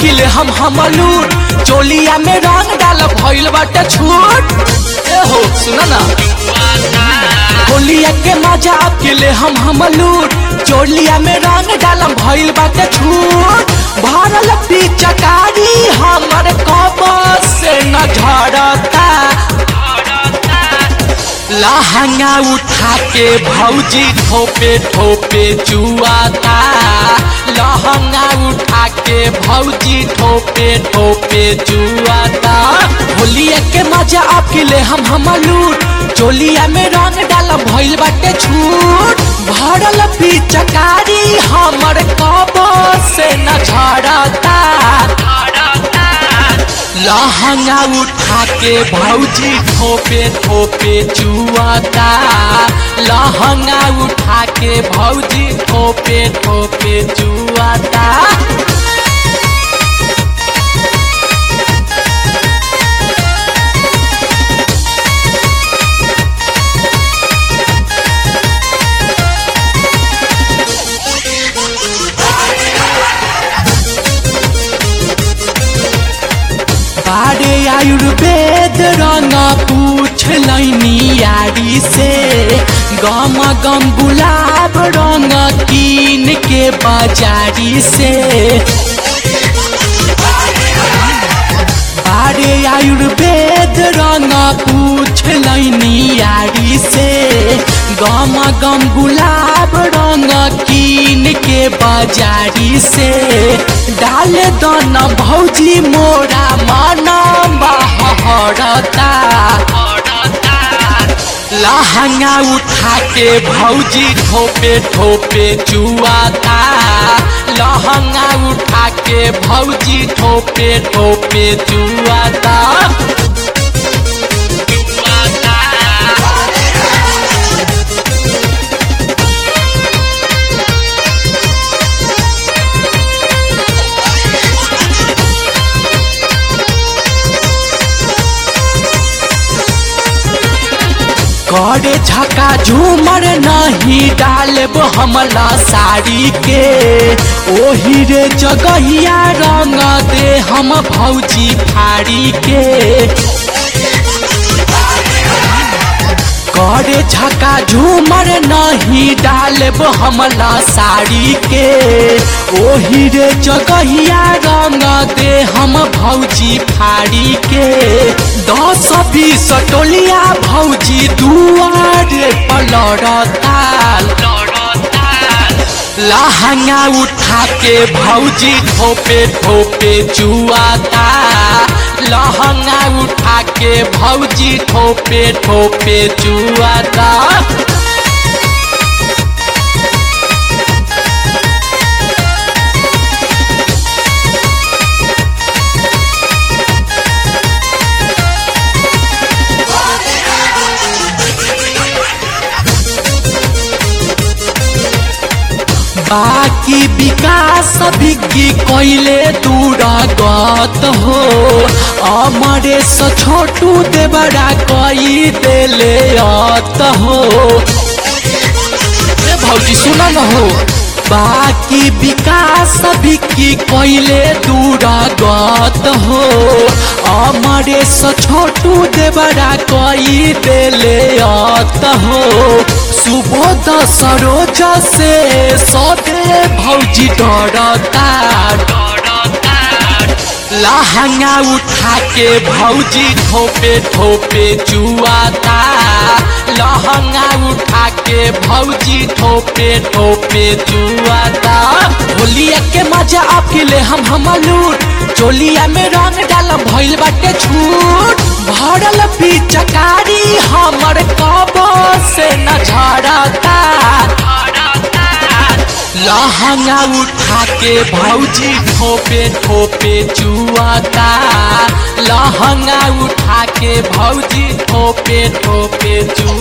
किले हम हमलूर चोलिया में रंग डाल भइल बाटे छूट ए हो सुना ना होलिया के मजा किले हम हमलूर चोलिया में रंग डाल भइल बाटे छूट भरल पिचकारी हमर कबर से न झड़ता लहंगा उठा के भौजी ठोपे ठोपे चुआता लहंगा उठा के भौजी ठोपे ठोपे चुआता होलिया के मजा अकेले हम हमलूर चोलिया में रंग डाल भइल बाटे छूट भरल पिचकारी हमर कबर से न झड़ता लहंगा उठा के भौजी ठोपे ठोपे चुआता लहंगा उठा के भौजी ठोपे ठोपे चुआता बारे आयुर्वेद रंग पूछ लैनी यारी से गम गम गुलाब रंग कीन के बाजारी से बारे आयुर्वेद रंग पूछ लैनी यारी से गम गम गुलाब रंग कीन के बाजारी से डाल दन भौजी मोरा मन बहरता लहंगा उठा के भौजी ठोपे ठोपे चुआता लहंगा उठा के भौजी ठोपे ठोपे चुआता करे झका झूमर नहीं डालब हमला साड़ी के ओही रे जगहिया रंग दे हम भौजी फाड़ी के करे झका झूमर नहीं डालब हमला साड़ी के ओही रे जगहिया रंग दे हम भौजी फाड़ी के दस बीस टोलिया भौजी दुआरे पलड़ता लहंगा उठा के भौजी ठोपे ठोपे चुआता लहंगा उठा के भौजी ठोपे ठोपे चुआता बाकी विकास बिग्गी कोइले दूरगत हो अमरे स छोटू देवरा कई देले अत हो ए भौजी सुना न हो बाकी विकास बिक्की कोइले दूरगत हो अमरे स छोटू देवरा कई देले अत हो सुबोध सरोज से सदे भौजी डरता लहंगा उठा के भौजी ठोपे ठोपे चुआता लहंगा उठा के भौजी ठोपे ठोपे चुआता होलिया के मजा अकेले हम हमलूर चोलिया में रंग डाल भइल बाटे छूट भरल पिचकारी हमर कब से न झड़ता लहंगा उठा के भौजी ठोपे ठोपे चुआता लहंगा उठा के भौजी ठोपे ठोपे चुआता